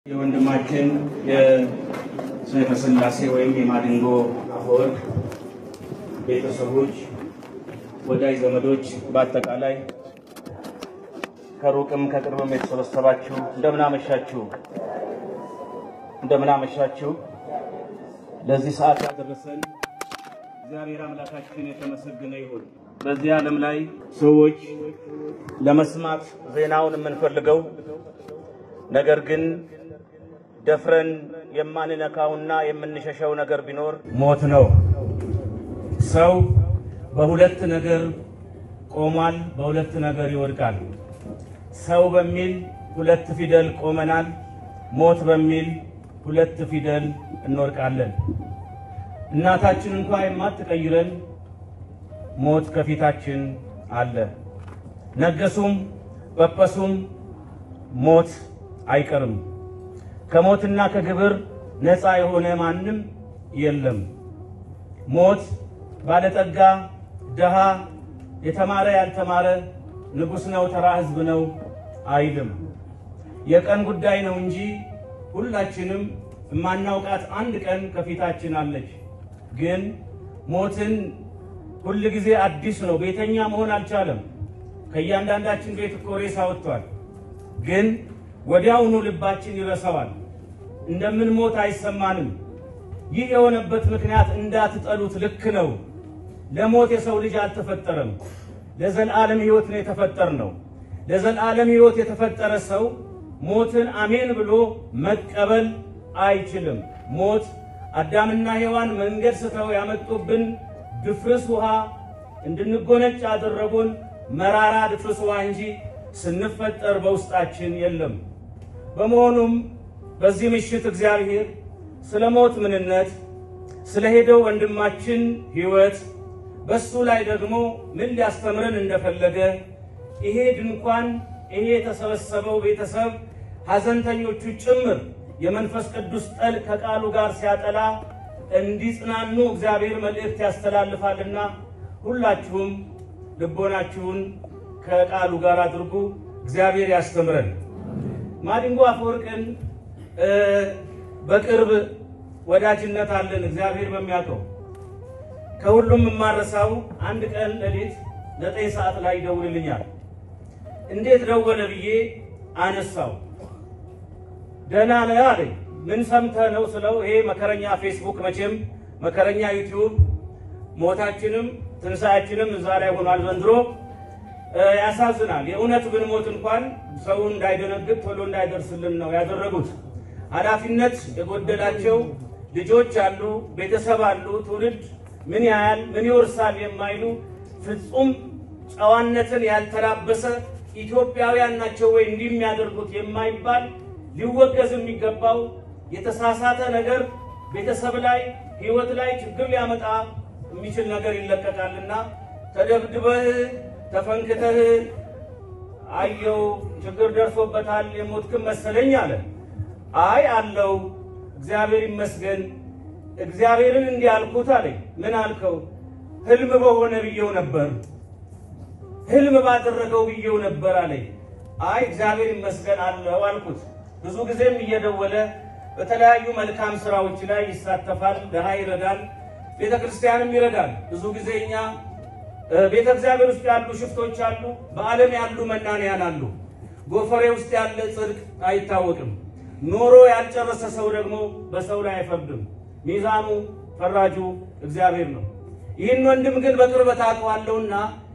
የወንድማችን የሰይፈ ሥላሴ ወይም የማዲንጎ አፈወርቅ ቤተሰቦች፣ ወዳጅ ዘመዶች፣ በአጠቃላይ ከሩቅም ከቅርብም የተሰበሰባችሁ እንደምን አመሻችሁ፣ እንደምን አመሻችሁ። ለዚህ ሰዓት ያደረሰን እግዚአብሔር አምላካችን የተመሰገነ ይሁን። በዚህ ዓለም ላይ ሰዎች ለመስማት ዜናውን የምንፈልገው ነገር ግን ደፍረን የማንነካውና የምንሸሸው ነገር ቢኖር ሞት ነው። ሰው በሁለት ነገር ቆሟል፣ በሁለት ነገር ይወድቃል። ሰው በሚል ሁለት ፊደል ቆመናል፣ ሞት በሚል ሁለት ፊደል እንወድቃለን። እናታችን እንኳ የማትቀይረን ሞት ከፊታችን አለ። ነገሱም ጳጳሱም ሞት አይቀርም። ከሞትና ከግብር ነፃ የሆነ ማንም የለም። ሞት ባለጠጋ፣ ድሃ፣ የተማረ ያልተማረ፣ ንጉሥ ነው፣ ተራ ሕዝብ ነው አይልም። የቀን ጉዳይ ነው እንጂ ሁላችንም የማናውቃት አንድ ቀን ከፊታችን አለች። ግን ሞትን ሁል ጊዜ አዲስ ነው። ቤተኛ መሆን አልቻለም። ከእያንዳንዳችን ቤት እኮ ሬሳ ወጥቷል። ግን ወዲያውኑ ልባችን ይረሳዋል። እንደምንሞት አይሰማንም። ይህ የሆነበት ምክንያት እንዳትጠሉት ልክ ነው። ለሞት የሰው ልጅ አልተፈጠረም። ለዘላለም ሕይወት ነው የተፈጠር ነው። ለዘላለም ሕይወት የተፈጠረ ሰው ሞትን አሜን ብሎ መቀበል አይችልም። ሞት አዳምና ሔዋን መንገድ ስተው ያመጡብን ድፍርስ ውሃ እንድንጎነጭ ያደረጉን መራራ ድፍርስ ውሃ እንጂ ስንፈጠር በውስጣችን የለም። በመሆኑም በዚህ ምሽት እግዚአብሔር ስለ ሞት ምንነት፣ ስለ ሄደው ወንድማችን ሕይወት፣ በሱ ላይ ደግሞ ምን ሊያስተምረን እንደፈለገ ይሄ ድንኳን ይሄ የተሰበሰበው ቤተሰብ ሐዘንተኞቹ ጭምር የመንፈስ ቅዱስ ጠል ከቃሉ ጋር ሲያጠላ እንዲጽናኑ እግዚአብሔር መልእክት ያስተላልፋልና ሁላችሁም ልቦናችሁን ከቃሉ ጋር አድርጉ። እግዚአብሔር ያስተምረን። ማዲንጎ አፈወርቅን በቅርብ ወዳጅነት አለን፣ እግዚአብሔር በሚያውቀው። ከሁሉም የማረሳው አንድ ቀን ሌሊት ዘጠኝ ሰዓት ላይ ይደውልልኛል። እንዴት ደወለ ብዬ አነሳው። ደህና ነህ አለኝ። ምን ሰምተህ ነው ስለው፣ ይሄ መከረኛ ፌስቡክ መቼም መከረኛ ዩቲዩብ ሞታችንም ትንሣኤያችንም እዛ ላይ ሆኗል ዘንድሮ ያሳዝናል። የእውነት ብንሞት እንኳን ሰው እንዳይደነግጥ ቶሎ እንዳይደርስልን ነው ያደረጉት። ኃላፊነት የጎደላቸው ልጆች አሉ፣ ቤተሰብ አሉ፣ ትውልድ ምን ያህል ምን ይወርሳል የማይሉ ፍጹም ጨዋነትን ያልተላበሰ ኢትዮጵያውያን ናቸው ወይ እንዲህ የሚያደርጉት የማይባል ሊወገዝ የሚገባው የተሳሳተ ነገር ቤተሰብ ላይ ሕይወት ላይ ችግር ሊያመጣ የሚችል ነገር ይለቀቃልና ተደብድበህ ተፈንክተህ አየው ችግር ደርሶበታል የሞትክም መሰለኝ አለ። አይ አለው እግዚአብሔር ይመስገን። እግዚአብሔርን እንዲህ አልኩት አለኝ። ምን አልከው? ህልም በሆነ ብዬው ነበር፣ ህልም ባደረገው ብዬው ነበር አለኝ። አይ እግዚአብሔር ይመስገን አለው አልኩት። ብዙ ጊዜም እየደወለ በተለያዩ መልካም ስራዎች ላይ ይሳተፋል፣ ድሃ ይረዳል፣ ቤተ ክርስቲያንም ይረዳል። ብዙ ጊዜ እኛ ቤተ እግዚአብሔር ውስጥ ያሉ ሽፍቶች አሉ፣ በዓለም ያሉ መናንያን አሉ። ጎፈሬ ውስጥ ያለ ጽድቅ አይታወቅም። ኖሮ ያልጨረሰ ሰው ደግሞ በሰው ላይ አይፈርድም። ሚዛኑ ፈራጁ እግዚአብሔር ነው። ይህን ወንድም ግን በቅርበት አውቀዋለሁና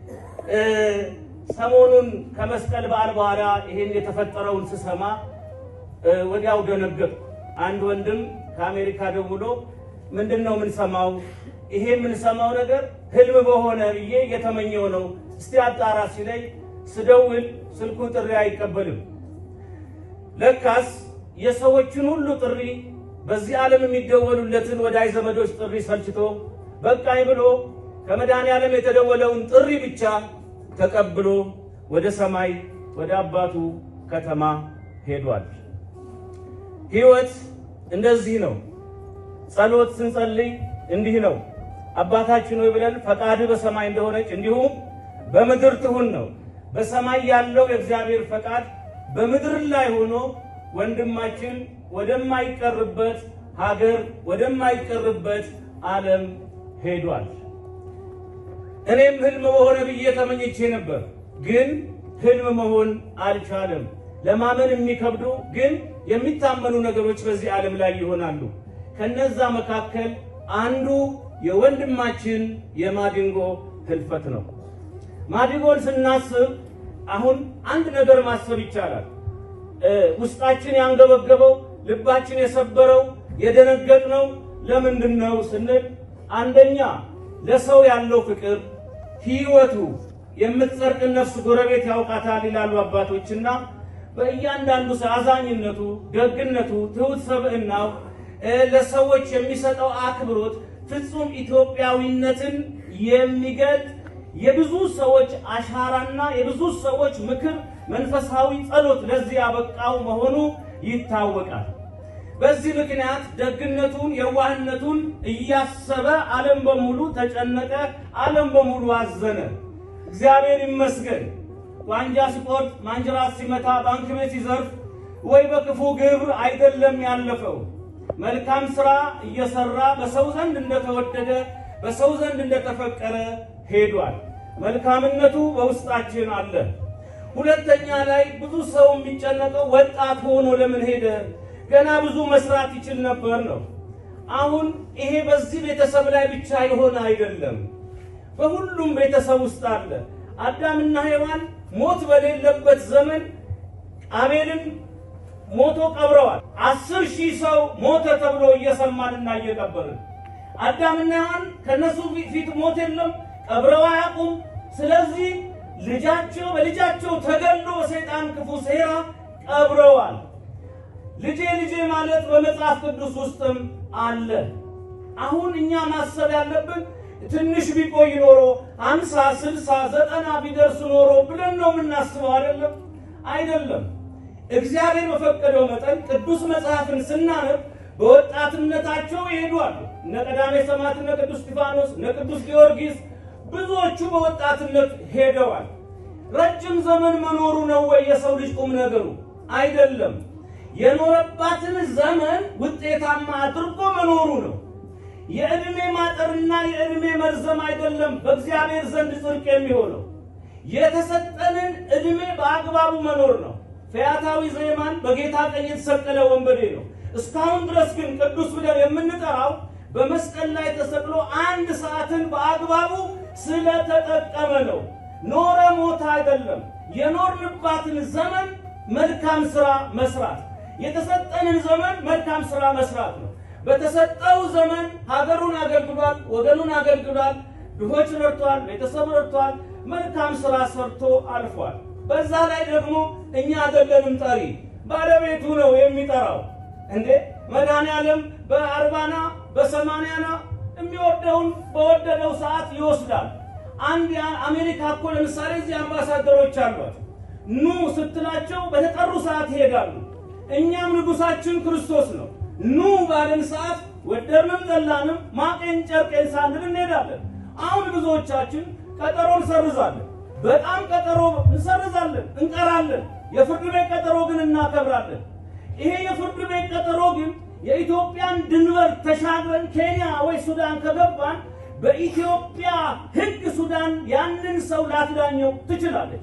ሰሞኑን ከመስቀል በዓል በኋላ ይህን የተፈጠረውን ስሰማ ወዲያው ደነገጥኩ። አንድ ወንድም ከአሜሪካ ደውሎ ምንድን ነው የምንሰማው? ይሄ የምንሰማው ነገር ህልም በሆነ ብዬ እየተመኘው ነው። እስቲ አጣራ ሲለኝ ስደውል ስልኩ ጥሪ አይቀበልም። ለካስ የሰዎችን ሁሉ ጥሪ በዚህ ዓለም የሚደወሉለትን ወዳጅ ዘመዶች ጥሪ ሰልችቶ በቃኝ ብሎ ከመድኃኔዓለም የተደወለውን ጥሪ ብቻ ተቀብሎ ወደ ሰማይ ወደ አባቱ ከተማ ሄዷል። ሕይወት እንደዚህ ነው። ጸሎት ስንጸልይ እንዲህ ነው። አባታችን ሆይ ብለን ፈቃድህ በሰማይ እንደሆነች እንዲሁም በምድር ትሁን ነው። በሰማይ ያለው የእግዚአብሔር ፈቃድ በምድር ላይ ሆኖ ወንድማችን ወደማይቀርበት ሀገር ወደማይቀርበት ዓለም ሄዷል። እኔም ህልም በሆነ ብዬ ተመኝቼ ነበር፣ ግን ህልም መሆን አልቻለም። ለማመን የሚከብዱ ግን የሚታመኑ ነገሮች በዚህ ዓለም ላይ ይሆናሉ። ከነዛ መካከል አንዱ የወንድማችን የማዲንጎ ህልፈት ነው። ማዲንጎን ስናስብ አሁን አንድ ነገር ማሰብ ይቻላል። ውስጣችን ያንገበገበው ልባችን የሰበረው የደነገጥነው ለምንድን ነው ስንል አንደኛ ለሰው ያለው ፍቅር ህይወቱ የምትጸድቅ ነፍስ ጎረቤት ያውቃታል ይላሉ አባቶችና በእያንዳንዱ ሰው አዛኝነቱ፣ ደግነቱ፣ ትሁት ሰብዕናው ለሰዎች የሚሰጠው አክብሮት ፍጹም ኢትዮጵያዊነትን የሚገልጥ የብዙ ሰዎች አሻራና የብዙ ሰዎች ምክር፣ መንፈሳዊ ጸሎት ለዚህ ያበቃው መሆኑ ይታወቃል። በዚህ ምክንያት ደግነቱን፣ የዋህነቱን እያሰበ ዓለም በሙሉ ተጨነቀ፣ ዓለም በሙሉ አዘነ። እግዚአብሔር ይመስገን። ዋንጃ ሲቆርጥ፣ ማንጀራት ሲመታ፣ ባንክ ቤት ሲዘርፍ ወይ በክፉ ግብር አይደለም ያለፈው። መልካም ስራ እየሰራ በሰው ዘንድ እንደተወደደ በሰው ዘንድ እንደተፈቀረ ሄዷል። መልካምነቱ በውስጣችን አለ። ሁለተኛ ላይ ብዙ ሰው የሚጨነቀው ወጣት ሆኖ ለምን ሄደ? ገና ብዙ መስራት ይችል ነበር ነው። አሁን ይሄ በዚህ ቤተሰብ ላይ ብቻ የሆነ አይደለም፣ በሁሉም ቤተሰብ ውስጥ አለ። አዳምና ሔዋን ሞት በሌለበት ዘመን አቤልን ሞቶ ቀብረዋል። አስር ሺህ ሰው ሞተ ተብሎ እየሰማንና እየቀበርን አዳምና ሔዋን ከነሱ ፊት ሞት የለም፣ ቀብረው አያውቁም። ስለዚህ ልጃቸው በልጃቸው ተገሎ በሰይጣን ክፉ ሴራ ቀብረዋል። ልጄ ልጄ ማለት በመጽሐፍ ቅዱስ ውስጥም አለ። አሁን እኛ ማሰብ ያለብን ትንሽ ቢቆይ ኖሮ አምሳ ስልሳ ዘጠና ቢደርስ ኖሮ ብለን ነው የምናስበው። አይደለም አይደለም። እግዚአብሔር በፈቀደው መጠን ቅዱስ መጽሐፍን ስናነብ በወጣትነታቸው ይሄዷሉ። እነ ቀዳሜ ሰማዕት እነ ቅዱስ እስጢፋኖስ እነ ቅዱስ ጊዮርጊስ ብዙዎቹ በወጣትነት ሄደዋል። ረጅም ዘመን መኖሩ ነው ወይ የሰው ልጅ ቁም ነገሩ? አይደለም። የኖረባትን ዘመን ውጤታማ አድርጎ መኖሩ ነው። የዕድሜ ማጠርና የዕድሜ መርዘም አይደለም በእግዚአብሔር ዘንድ ጽድቅ የሚሆነው የተሰጠንን ዕድሜ በአግባቡ መኖር ነው። ፈያታዊ ዘይማን በጌታ ቀኝ የተሰቀለ ወንበዴ ነው። እስካሁን ድረስ ግን ቅዱስ ብለን የምንጠራው በመስቀል ላይ ተሰቅሎ አንድ ሰዓትን በአግባቡ ስለተጠቀመ ነው። ኖረ ሞተ አይደለም። የኖርንባትን ዘመን መልካም ስራ መስራት የተሰጠንን ዘመን መልካም ስራ መስራት ነው። በተሰጠው ዘመን ሀገሩን አገልግሏል፣ ወገኑን አገልግሏል፣ ድሆች ረድቷል፣ ቤተሰብ ረድቷል፣ መልካም ስራ ሰርቶ አልፏል። በዛ ላይ ደግሞ እኛ አይደለንም ጠሪ፣ ባለቤቱ ነው የሚጠራው። እንዴ መድኃኔዓለም በአርባና በሰማንያና የሚወደውን በወደደው ሰዓት ይወስዳል። አንድ አሜሪካ እኮ ለምሳሌ እዚህ አምባሳደሮች አሏት። ኑ ስትላቸው በተጠሩ ሰዓት ይሄዳሉ። እኛም ንጉሳችን ክርስቶስ ነው። ኑ ባለን ሰዓት ወደድንም ጠላንም ማቄን ጨርቄን ሳንል እንሄዳለን። አሁን ብዙዎቻችን ቀጠሮ እንሰርዛለን። በጣም ቀጠሮ እንሰርዛለን፣ እንቀራለን። የፍርድ ቤት ቀጠሮ ግን እናከብራለን። ይሄ የፍርድ ቤት ቀጠሮ ግን የኢትዮጵያን ድንበር ተሻግረን ኬንያ ወይ ሱዳን ከገባን በኢትዮጵያ ሕግ ሱዳን ያንን ሰው ላትዳኘው ትችላለች፣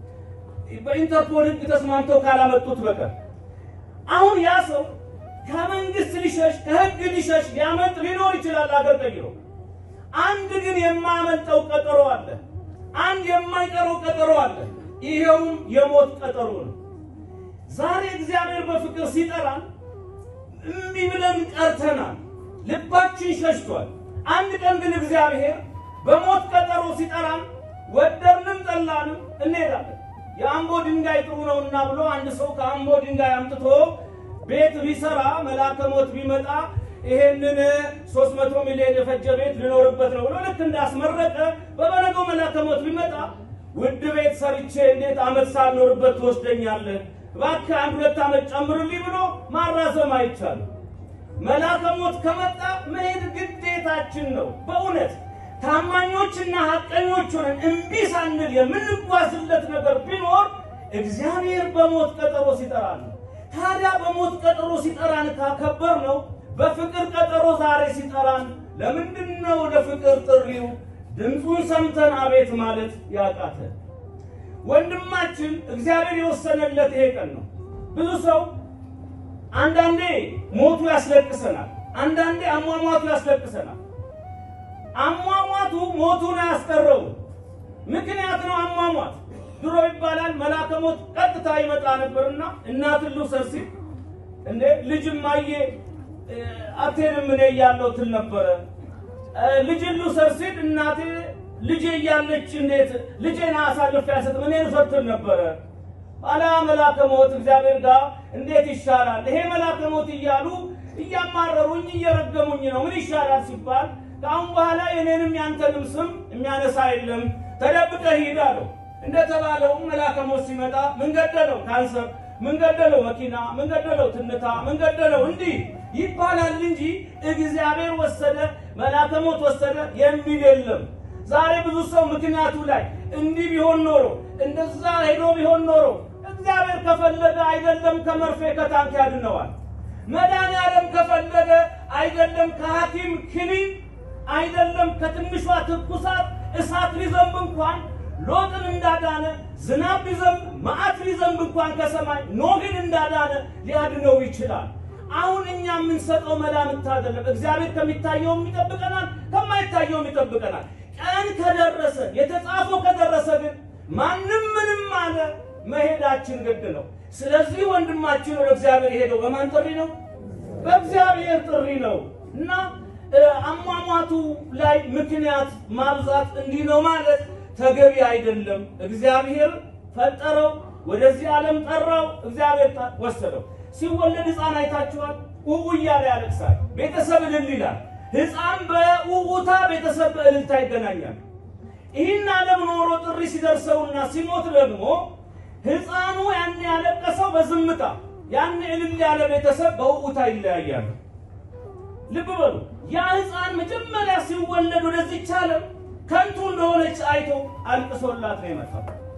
በኢንተርፖል ሕግ ተስማምተው ካላመጡት በቀር። አሁን ያ ሰው ከመንግስት ሊሸሽ ከሕግ ሊሸሽ ሊያመልጥ ሊኖር ይችላል አገር ቀይሮ። አንድ ግን የማያመልጠው ቀጠሮ አለ። አንድ የማይቀረው ቀጠሮ አለ። ይሄውም የሞት ቀጠሮ ነው። ዛሬ እግዚአብሔር በፍቅር ሲጠራን እምቢ ብለን ቀርተናል። ልባችን ሸሽቷል። አንድ ቀን ግን እግዚአብሔር በሞት ቀጠሮ ሲጠራን ወደድንም ጠላንም እንሄዳለን። የአምቦ ድንጋይ ጥሩ ነውና ብሎ አንድ ሰው ከአምቦ ድንጋይ አምጥቶ ቤት ቢሰራ መልአከ ሞት ቢመጣ ይሄንን 300 ሚሊዮን የፈጀ ቤት ልኖርበት ነው ብሎ ልክ እንዳስመረቀ በበነገው መልአከ ሞት ቢመጣ ውድ ቤት ሰርቼ እንዴት ዓመት ሳልኖርበት ትወስደኛለህ? እባክህ አንድ ሁለት ዓመት ጨምርልኝ ብሎ ማራዘም አይቻልም። መልአከ ሞት ከመጣ መሄድ ግዴታችን ነው። በእውነት ታማኞችና ሐቀኞች ሆነን እምቢ ሳንል የምንጓዝለት ነገር ቢኖር እግዚአብሔር በሞት ቀጠሮ ሲጠራ ነው። ታዲያ በሞት ቀጠሮ ሲጠራን ካከበር ነው በፍቅር ቀጠሮ ዛሬ ሲጠራን ለምንድን ነው ለፍቅር ጥሪው ድምፁን ሰምተን አቤት ማለት ያቃተን? ወንድማችን እግዚአብሔር የወሰነለት ይሄ ቀን ነው። ብዙ ሰው አንዳንዴ ሞቱ ያስለቅሰናል፣ አንዳንዴ አሟሟቱ ያስለቅሰናል። አሟሟቱ ሞቱን አያስቀረው ምክንያት ነው። አሟሟት ድሮ ይባላል መልአከ ሞት ቀጥታ ይመጣ ነበርና እናትን ልውሰድ ሲል እንዴ ልጅም አየ አትሄድም እኔ እያለሁ ትል ነበረ። ልጅን ልውሰድ ሲል እናቴ ልጄ እያለች እንዴት ልጄን አሳልፌ አልሰጥም እኔን ውሰድ ትል ነበረ። ኋላ መልአከ ሞት እግዚአብሔር ጋር እንዴት ይሻላል ይሄ መልአከ ሞት እያሉ እያማረሩኝ እየረገሙኝ ነው ምን ይሻላል ሲባል ከአሁን በኋላ የኔንም ያንተንም ስም የሚያነሳ የለም ተደብቀህ ሂድ አለው። እንደተባለውም መልአከ ሞት ሲመጣ ምን ገደለው? ካንሰር፣ ምን ገደለው? መኪና፣ ምን ገደለው? ትንታ፣ ምን ገደለው? እንዲህ ይባላል እንጂ እግዚአብሔር ወሰደ መልአከ ሞት ወሰደ የሚል የለም። ዛሬ ብዙ ሰው ምክንያቱ ላይ እንዲህ ቢሆን ኖሮ እንደዛ ሄዶ ቢሆን ኖሮ እግዚአብሔር ከፈለገ አይደለም ከመርፌ ከታንክ ያድነዋል። መድኃኒዓለም ከፈለገ አይደለም ከሐኪም ክኒን አይደለም ከትንሿ ትኩሳት እሳት ሊዘንብ እንኳን ሎጥን እንዳዳነ ዝናብ ሊዘንብ መዓት ሊዘንብ እንኳን ከሰማይ ኖህን እንዳዳነ ሊያድነው ይችላል። አሁን እኛ የምንሰጠው መላምት አይደለም። እግዚአብሔር ከሚታየውም ይጠብቀናል፣ ከማይታየውም ይጠብቀናል። ቀን ከደረሰ የተጻፈው ከደረሰ ግን ማንም ምንም አለ መሄዳችን ግድ ነው። ስለዚህ ወንድማችን ወደ እግዚአብሔር የሄደው በማን ጥሪ ነው? በእግዚአብሔር ጥሪ ነው እና አሟሟቱ ላይ ምክንያት ማብዛት እንዲህ ነው ማለት ተገቢ አይደለም። እግዚአብሔር ፈጠረው፣ ወደዚህ ዓለም ጠራው፣ እግዚአብሔር ወሰደው። ሲወለድ ሕፃን አይታችኋል። ውኡ እያለ ያለቅሳል፣ ቤተሰብ እልል ይላል። ሕፃን በውኡታ ቤተሰብ በእልልታ ይገናኛል። ይህን ዓለም ኖሮ ጥሪ ሲደርሰውና ሲሞት ደግሞ ሕፃኑ ያን ያለቀሰው በዝምታ ያን እልል ያለ ቤተሰብ በውኡታ ይለያያሉ። ልብ በሉ። ያ ሕፃን መጀመሪያ ሲወለድ ወደዚች ዓለም ከንቱ እንደሆነች አይቶ አልቅሶላት ነው የመጣው።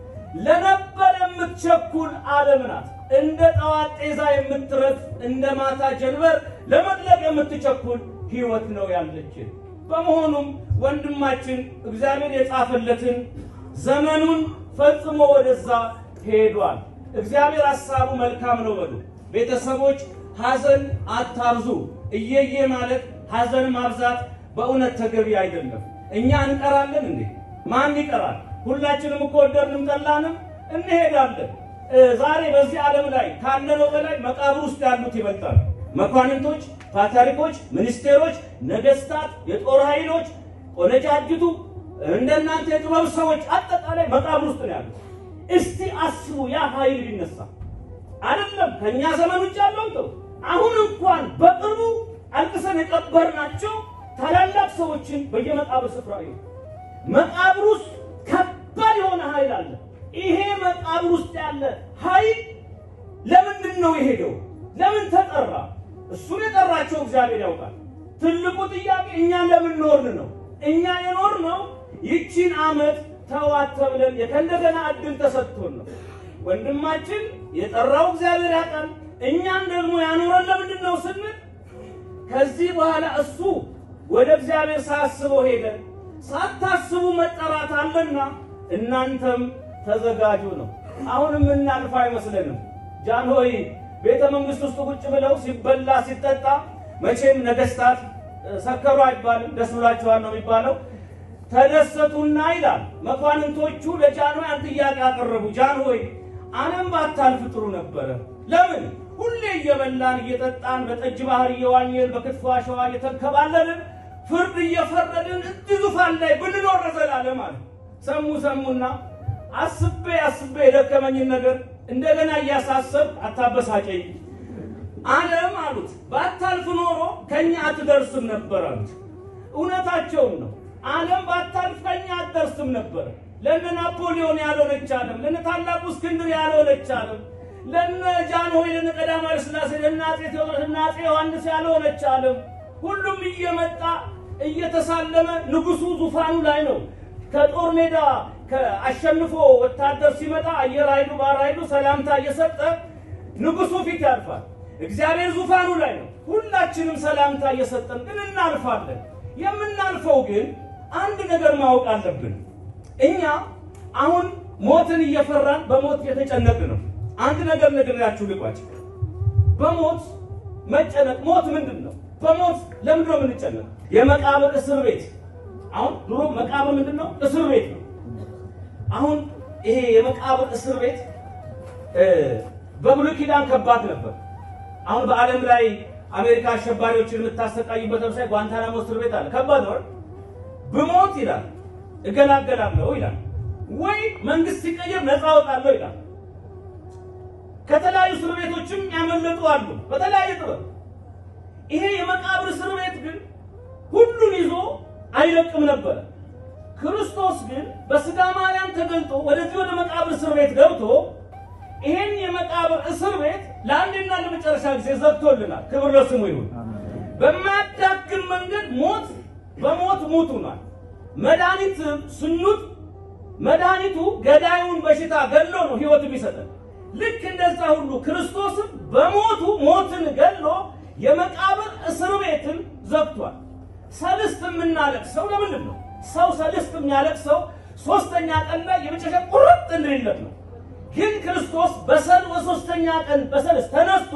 ለነበር የምትቸኩል ዓለም ናት። እንደ ጠዋት ጤዛ የምትረፍ እንደ ማታ ጀንበር ለመጥለቅ የምትቸኩል ሕይወት ነው ያለችን። በመሆኑም ወንድማችን እግዚአብሔር የጻፈለትን ዘመኑን ፈጽሞ ወደዛ ሄዷል። እግዚአብሔር ሐሳቡ መልካም ነው በሉ። ቤተሰቦች ሐዘን አታብዙ። እየየ ማለት ሐዘን ማብዛት በእውነት ተገቢ አይደለም። እኛ እንቀራለን እንዴ? ማን ይቀራል? ሁላችንም እኮ ወደድንም ጠላንም እንሄዳለን። ዛሬ በዚህ ዓለም ላይ ካለነው በላይ መቃብር ውስጥ ያሉት ይበልጣል። መኳንንቶች፣ ፓትርያርኮች፣ ሚኒስቴሮች፣ ነገስታት፣ የጦር ኃይሎች፣ ቆነጃጅቱ እንደናንተ የጥበብ ሰዎች አጠቃላይ መቃብር ውስጥ ነው ያሉት። እስቲ አስቡ፣ ያ ኃይል ቢነሳ አይደለም ከእኛ ዘመን ውጭ ያለው ተው አሁን እንኳን በቅርቡ አልቅሰን የቀበርናቸው ታላላቅ ሰዎችን በየመቃብር ስፍራ ይሁን መቃብር ውስጥ ከባድ የሆነ ኃይል አለ። ይሄ መቃብር ውስጥ ያለ ኃይል ለምንድን ነው የሄደው? ለምን ተጠራ? እሱን የጠራቸው እግዚአብሔር ያውቃል። ትልቁ ጥያቄ እኛ ለምን ኖርን ነው። እኛ የኖርነው ይቺን ዓመት ተዋት ተብለን ከእንደገና እድል ተሰጥቶን ነው። ወንድማችን የጠራው እግዚአብሔር ያውቃል። እኛን ደግሞ ያኖረን ለምንድን ነው ስንል ከዚህ በኋላ እሱ ወደ እግዚአብሔር ሳያስበው ሄደ። ሳታስቡ መጠራት አለና እናንተም ተዘጋጁ ነው። አሁን የምናልፍ አይመስለንም። ጃንሆይ ቤተ መንግስት ውስጥ ቁጭ ብለው ሲበላ ሲጠጣ፣ መቼም ነገስታት ሰከሩ አይባልም፣ ደስ ብሏቸዋል ነው የሚባለው። ተደሰቱና ይላል መኳንንቶቹ ለጃንሆይ አንድ ጥያቄ አቀረቡ። ጃንሆይ ዓለም ባታልፍ ጥሩ ነበረ። ለምን ሁሌ እየበላን እየጠጣን በጠጅ ባህር እየዋኘን በክትፎ አሸዋ እየተንከባለልን ፍርድ እየፈረድን እዚህ ዙፋን ላይ ብንኖር ለዘላለም አለ። ሰሙ ሰሙና አስቤ አስቤ የደከመኝን ነገር እንደገና እያሳሰብ አታበሳጨኝ። ዓለም አሉት ባታልፍ ኖሮ ከኛ አትደርስም ነበር አሉት። እውነታቸውን ነው። ዓለም ባታልፍ ከኛ አትደርስም ነበር። ለነ ናፖሊዮን ያልሆነች ዓለም፣ ለነ ታላቁ እስክንድር ያልሆነች ዓለም፣ ለነ ጃንሆይ፣ ለነ ቀዳማዊ ኃይለ ሥላሴ፣ ለነ አፄ ቴዎድሮስ፣ ለነ አፄ ዮሐንስ ያልሆነች ዓለም ሁሉም እየመጣ እየተሳለመ ንጉሱ ዙፋኑ ላይ ነው። ከጦር ሜዳ አሸንፎ ወታደር ሲመጣ አየር ኃይሉ ባህር ኃይሉ ሰላምታ እየሰጠ ንጉሱ ፊት ያልፋል። እግዚአብሔር ዙፋኑ ላይ ነው። ሁላችንም ሰላምታ እየሰጠን ግን እናልፋለን። የምናልፈው ግን አንድ ነገር ማወቅ አለብን። እኛ አሁን ሞትን እየፈራን በሞት እየተጨነቅን ነው። አንድ ነገር ነግሬያችሁ ልቋጭ። በሞት መጨነቅ ሞት ምንድን ነው? በሞት ለምንድን ነው የምንጨነቅ? የመቃብር እስር ቤት አሁን ድሮ መቃብር ምንድን ነው? እስር ቤት ነው። አሁን ይሄ የመቃብር እስር ቤት በብሉይ ኪዳን ከባድ ነበር። አሁን በዓለም ላይ አሜሪካ አሸባሪዎችን የምታሰቃይበት ለምሳሌ ጓንታናሞ እስር ቤት አለ። ከባድ ነው። ብሞት ይላል እገላገላለሁ ይላል፣ ወይ መንግስት ሲቀየር ነፃ አወጣለሁ ይላል። ከተለያዩ እስር ቤቶችም ያመለጡ አሉ በተለያየ ጥበብ። ይሄ የመቃብር እስር ቤት ግን ሁሉን ይዞ አይለቅም ነበረ። ክርስቶስ ግን በስጋ ማርያም ተገልጦ ወደዚህ ወደ መቃብር እስር ቤት ገብቶ ይሄን የመቃብር እስር ቤት ለአንድና ለመጨረሻ ጊዜ ዘግቶልናል። ክብር ለስሙ ይሁን። በማያዳግም መንገድ ሞት በሞት ሙት ሆኗል። መድኃኒት ስኑት መድኃኒቱ ገዳዩን በሽታ ገሎ ነው ህይወት የሚሰጠን። ልክ እንደዛ ሁሉ ክርስቶስም በሞቱ ሞትን ገሎ የመቃብር እስር ቤትን ዘግቷል። ሰልስት የምናለቅሰው ለምንድን ነው? ሰው ሰልስት የሚያለቅሰው ሶስተኛ ቀን ላይ የመጨረሻ ቁርጥ እንድንለት ነው። ግን ክርስቶስ በሰል በሶስተኛ ቀን በሰልስት ተነስቶ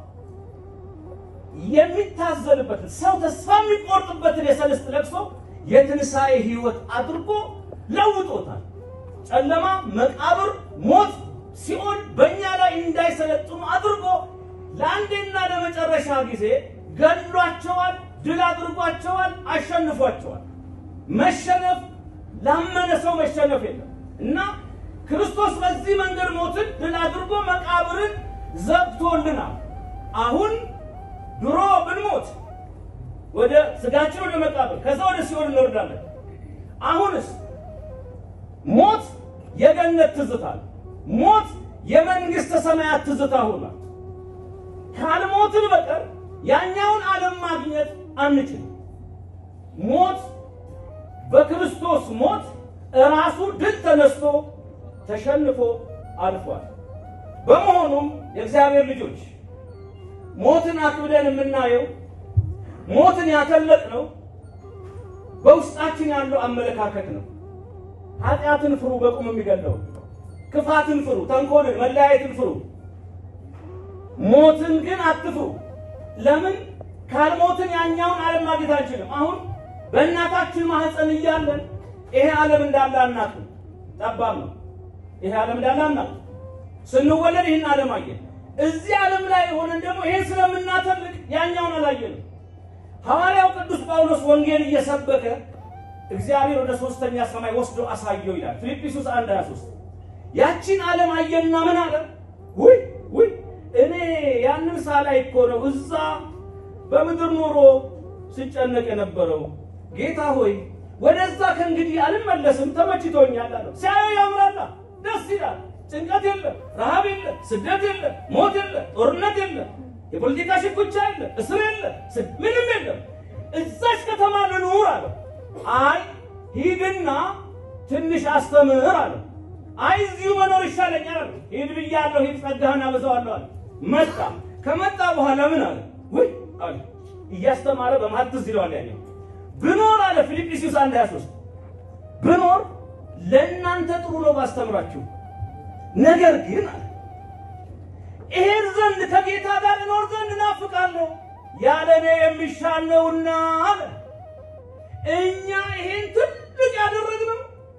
የሚታዘንበትን ሰው ተስፋ የሚቆርጥበትን የሰልስት ለቅሶ የትንሣኤ ህይወት አድርጎ ለውጦታል። ጨለማ፣ መቃብር፣ ሞት፣ ሲኦል በእኛ ላይ እንዳይሰለጥኑ አድርጎ ለአንዴና ለመጨረሻ ጊዜ ገድሏቸዋል፣ ድል አድርጓቸዋል፣ አሸንፏቸዋል። መሸነፍ ላመነ ሰው መሸነፍ የለም እና ክርስቶስ በዚህ መንገድ ሞትን ድል አድርጎ መቃብርን ዘግቶልናል። አሁን ድሮ ብንሞት ወደ ስጋችን ወደ መቃብር ከዛ ወደ ሲኦል እንወርዳለን። አሁንስ ሞት የገነት ትዝታ ነው። ሞት የመንግስተ ሰማያት ትዝታ ሆኗል። ካልሞትን በቀር ያኛውን ዓለም ማግኘት አንችልም። ሞት በክርስቶስ ሞት ራሱ ድል ተነስቶ ተሸንፎ አልፏል። በመሆኑም የእግዚአብሔር ልጆች ሞትን አክብደን የምናየው ሞትን ያተለቅነው በውስጣችን ያለው አመለካከት ነው። ኃጢአትን ፍሩ፣ በቁም የሚገለው ክፋትን ፍሩ፣ ተንኮልን፣ መለያየትን ፍሩ። ሞትን ግን አትፍሩ። ለምን? ካልሞትን ያኛውን ዓለም ማግኘት አንችልም። አሁን በእናታችን ማህፀን እያለን ይሄ ዓለም እንዳለ አናውቅም። ጠባብ ነው። ይሄ ዓለም እንዳለ አናውቅም። ስንወለድ ይህን ዓለም አየን። እዚህ ዓለም ላይ ሆነን ደግሞ ይሄን ስለምናተልቅ ያኛውን አላየንም። ሐዋርያው ቅዱስ ጳውሎስ ወንጌል እየሰበከ እግዚአብሔር ወደ ሶስተኛ ሰማይ ወስዶ አሳየው ይላል ፊልጵስዩስ 1 23 ያቺን ዓለም አየና ምን አለ? ውይ ውይ እኔ ያንን ሳላይ እኮ ነው እዛ በምድር ኑሮ ስጨነቅ የነበረው። ጌታ ሆይ ወደዛ ከእንግዲህ አልመለስም፣ ተመችቶኛል አለው። ሲያየው ያምራላ፣ ደስ ይላል። ጭንቀት የለም፣ ረሃብ የለም፣ ስደት የለም፣ ሞት የለም፣ ጦርነት የለም፣ የፖለቲካ ሽኩቻ የለም፣ እስር የለም፣ ምንም የለም። እዛች ከተማ ልኑር አለው። አይ ሂድና ትንሽ አስተምር አለው። አይ እዚሁ መኖር ይሻለኛል አለው። ሂድ ብያለሁ፣ ሂድ ጸጋህን አበዛዋለሁ አለ። መጣ። ከመጣ በኋላ ምን አለ? ውይ አለ እያስተማረ በመሀል ትዝ ይለዋል። ያኛው ብኖር አለ ፊልጵስዩስ 1 23 ብኖር ለእናንተ ጥሩ ነው ባስተምራችሁ፣ ነገር ግን አለ እሄድ ዘንድ ከጌታ ጋር እኖር ዘንድ እናፍቃለሁ ያለ እኔ የሚሻል ነውና አለ። እኛ ይሄን ትልቅ ያደረግነው